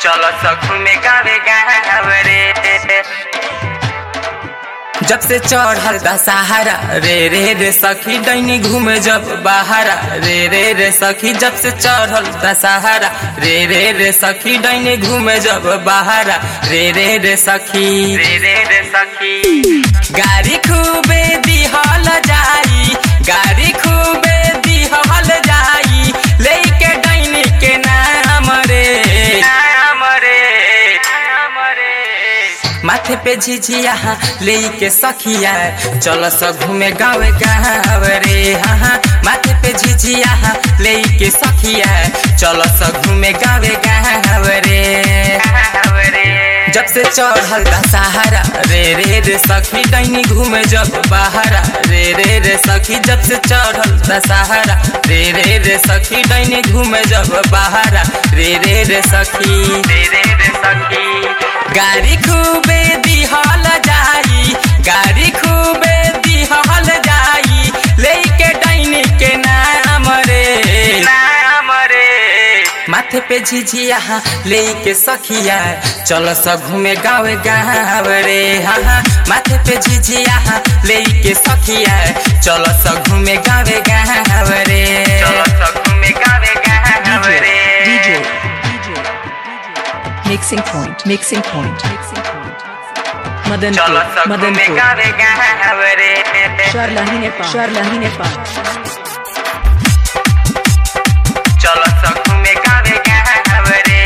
चलो सखू में गावे गावरे जब से चढ़ल दशहरा रे रे रे सखी डैनी घूमे जब बाहरा रे रे रे सखी जब से चढ़ल दशहरा रे रे रे सखी डैनी घूमे जब बाहरा रे रे रे सखी रे रे रे सखी गाड़ी खूबे दिहल जाई गाड़ी खूबे दिहल जाई लेके डैनी के नाम रे नाम रे नाम रे माथे पे झिझिया ले के सखिया चल स घूमे गाँव गाँव रे हाँ माथे पे झिझिया ले के सखिया चल स घूमे गाँव गाँव रे जब से चढ़ल दशहरा रे रे रे सखी डैनी घूमे जब बाहरा रे रे रे सखी जब से चढ़ल दशहरा रे रे रे सखी डैनी घूमे जब बाहरा रे रे रे सखी रे रे रे सखी गाड़ी खूबे दिहल जाई गाड़ी खूबे दिहल जाई लेके डैनी के नाम रे नाम रे माथे पे झिझिया लेके सखिया चल स घूमे गाँव गाँव रे हाँ माथे पे झिझिया लेके सखिया चल स घूमे गाँव गाँव रे चल स घूमे गाँव गाँव DJ, रे DJ, mixing point, mixing point, mixing point. चल Madanpur, स घूमे Madanpur. गाँव गाँव रे Sharlahi Nepal, Sharlahi Nepal. चल सखू में गावे गावे रे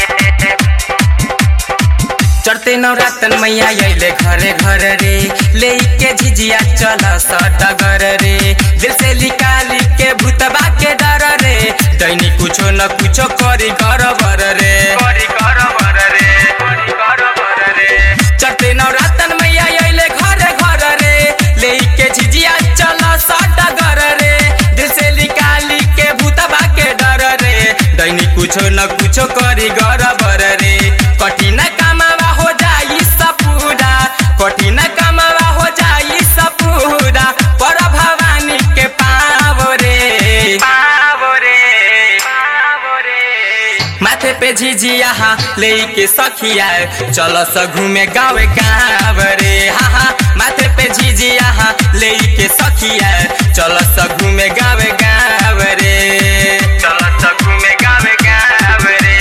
चढ़ते नवरातन मैया अइले घरे घर रे लेके झिझिया चल सडगर रे दिल से निकाली के भूतबा के डर रे दैनी कुछो न कुछो करी गरबर रे करी गरबर रे करी गरबर रे चढ़ते नवरातन मैया अइले घरे घर रे लेके झिझिया चल सडगर रे दिल से निकाली के भूतबा के डर रे दैनी कुछो न कुछो करी गरबर रे कठिन कामवा हो जाई सपूरा कठिन कामवा हो जाई सपूरा पर भवानी के पाव रे पाव रे पाव रे माथे पे झिझिया लेके सखिया चल स घूमे गाँव गाँव रे हाँ हाँ माथे पे झिझिया लेके सखिया चल स घूमे गाँव गाँव रे चल स घूमे गाँव गाँव रे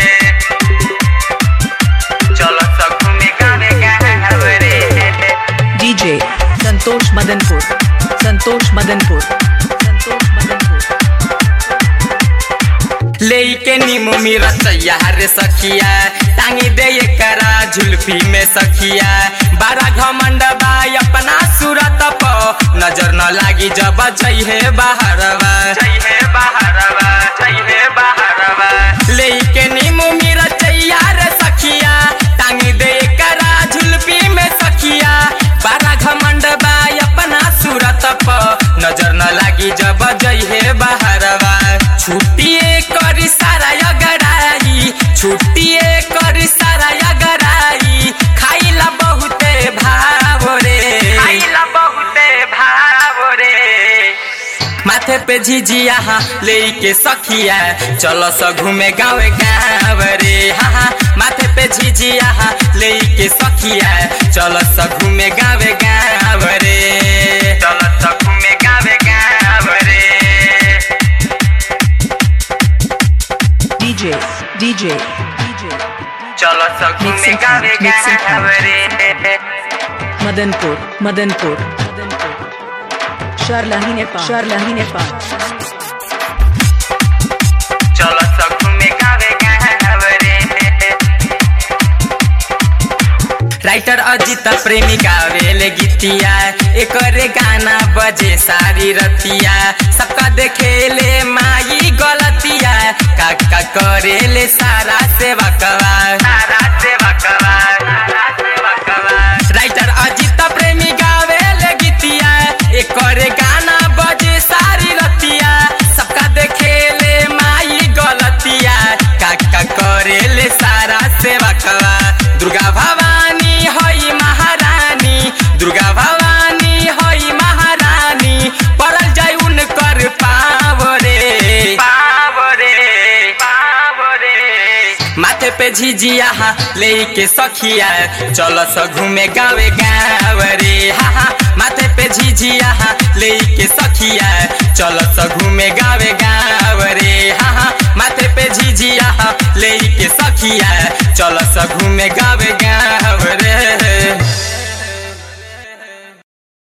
चल स घूमे गाँव गाँव रे DJ, Santosh Madanpur, Santosh Madanpur, Santosh Madanpur. लेके नीमू मेरा तैयार सखिया टांगी दे ये करा झुल्फी में सखिया बारा घमंड बाई अपना सूरत प नजर न लागी जब चाहिए बाहरवा चाहिए बाहरवा चाहिए बाहरवा लेके नीमू मेरा तैयार सखिया टांगी दे ये करा झुल्फी में सखिया बारा घमंड बाई अपना सूरत प नजर न लागी जब जइहे बाहरवा छुट्टिए करी सारा अगराई छुट्टिए करी सारा अगराई खाइला बहुते भाव रे खाइला बहुते भाव रे माथे पे झिझिया लेके सखिया चलो स घूमे गाँव गाँव रे हाँ हाँ माथे पे झिझिया लेके सखिया चलो स घूमे गाँव गाँव रे चलो स घूमे गाँव गाँव रे DJ, DJ, DJ. चलो स घूमे Mixing गाँव point, mixing गाँव point. रे Madanpur, Madanpur, Madanpur. Sharlahi Nepal, Sharlahi Nepal. चलो स घूमे गाँव गाँव रे राइटर अजित प्रेमी गावेले गीतिया एकरे गाना बजे सारी रतिया सबका देखेले माई गलतिया काका करेले सारा सेवा कवा सारा सेवा कवा सारा सेवा कवा राइटर अजित प्रेमी गावेले गीतिया एकरे गाना बजे सारी रतिया सबका देखेले माई गलतिया काका करेले सारा सेवा कवा दुर्गा भवानी हई महारानी दुर्गा भवानी हई महारानी पड़ल जाय उनकर पाव रे पाव रे पाव रे माथे पे झिझिया ले के सखिया चल स घूमे गावे गाँव रे हा हा माथे पे झिझिया ले के सखिया चल स घूमे गावे गाँव रे हा हा माथे पे झिझिया ले के सखिया चल स घूमे गावे गाँव रे